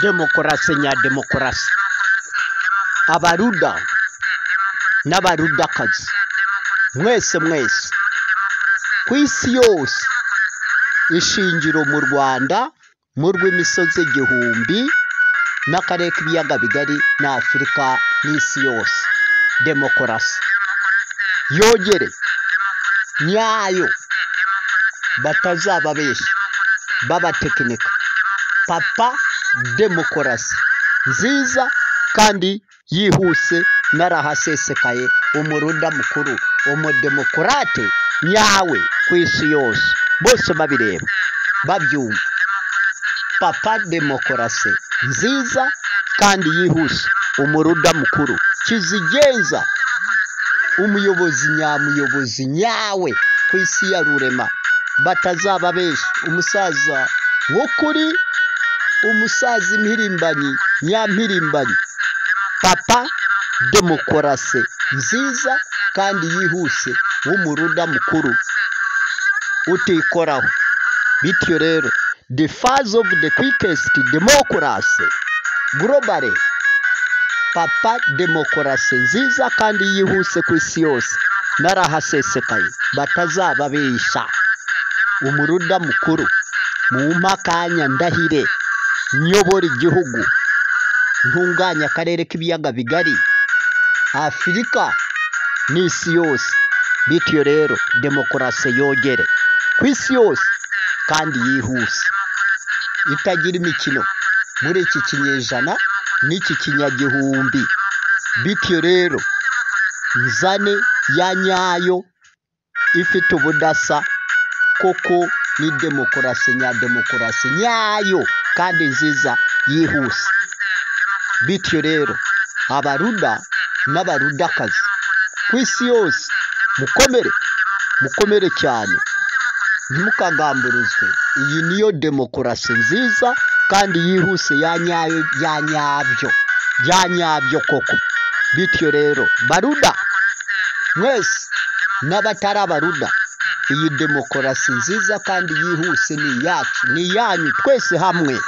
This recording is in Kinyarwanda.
demokarasi nyademokarasi abaruda n'abarudakazi mwese mwese ku isi yose ishingiro mu rwanda mu rw'imisozi igihumbi n'akarere k'ibiyaga bigari na afurika n'isi yose demokarasi yogere nyayo batazababeshya b'abatekinika papa demokarasi nziza kandi yihuse narahasesekaye umurunda mukuru umudemokorate nyawe ku isi yose bose babireba babyumva papa demokarasi nziza kandi yihuse umurunda mukuru kizigenza umuyobozi nyamuyobozi nyawe ku isi ya rurema batazababeshya umusaza w'ukuri umusaza impirimbanyi nyampirimbanyi papa demokarasi nziza kandi yihuse w'umuruda mukuru utikoraho bityo rero the fathers of the quickest democracy globally papa demokarasi nziza kandi yihuse ku isi yose narahasesekaye batazababesha umuruda mukuru mumpa akanya ndahire nyobora igihugu ntunganya akarere k'ibiyaga bigari afurika n'isi yose bityo rero demokarasi yogere ku isi yose kandi yihuse itagira imikino muri iki kinyejana n'iki kinyagihumbi bityo rero nzane ya nyayo ifite ubudasa koko ni demokarasi nyademokarasi nyayo kandi nziza yihuse bityo rero abaruda n'abarudakazi ku isi yose mukomere mukomere cyane ntimukagamburuzwe iyi niyo demokarasi nziza kandi yihuse ya nyayo ya nyabyo ya nyabyo koko bityo rero baruda mwese n'abatari abaruda iyi demokarasi nziza kandi yihuse ni iyacu ni iyanyu twese hamwe